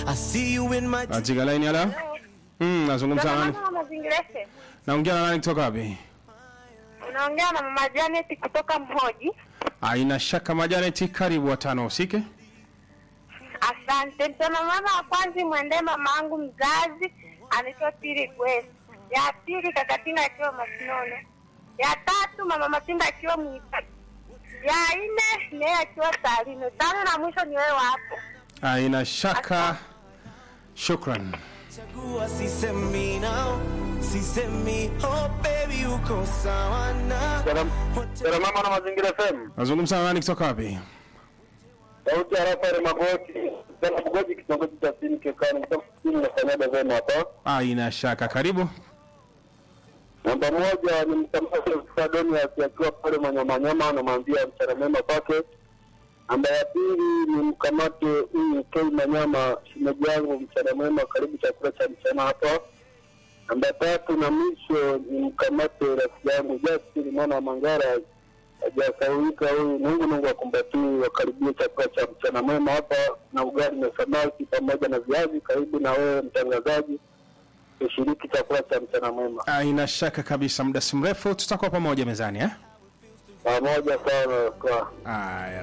I see you in my Katika line ala. Mm, nazungumza na nani? Mama mazingira FM. Naongea na nani kutoka wapi? Unaongea na mama Janet kutoka Mhoji. Haina shaka Majaneti, karibu watano usike. Asante. Mtana mama wa kwanza mwendee mama yangu mzazi anaitwa Tiri Gwesi. Ya pili kaka Tina akiwa Masinono. Ya tatu mama Matinda akiwa Mwita. Ya nne naye akiwa Tarime. Tano na mwisho ni wewe hapo. Haina shaka. Shukran. chagua sisemi now sisemi oh baby uko sawa na Dada mama na mazingira FM. Nazungumza na nani kutoka wapi? Sauti ya Rafael Magoti. Dada Magoti kitongoji cha chini kekani. Kutoka chini na Kanada vema hapa. Haina shaka, karibu. Namba moja ni msamaji Sadoni akiwa pale Manyamanyama anamwambia mchana mema kwake. Namba ya pili ni mkamate huyu Kei Manyama shemeji yangu mchana mwema karibu chakula cha mchana hapa. Namba tatu na mwisho ni mkamate rafiki yangu Justin mwana wa Mangara hajasaulika huyu Mungu Mungu akumbatie wakaribie chakula cha mchana mwema hapa na ugali na samaki pamoja na viazi. Karibu na wewe mtangazaji ushiriki chakula cha mchana mwema Haina shaka kabisa, muda si mrefu tutakuwa pamoja mezani eh? pamoja sana kwa Haya.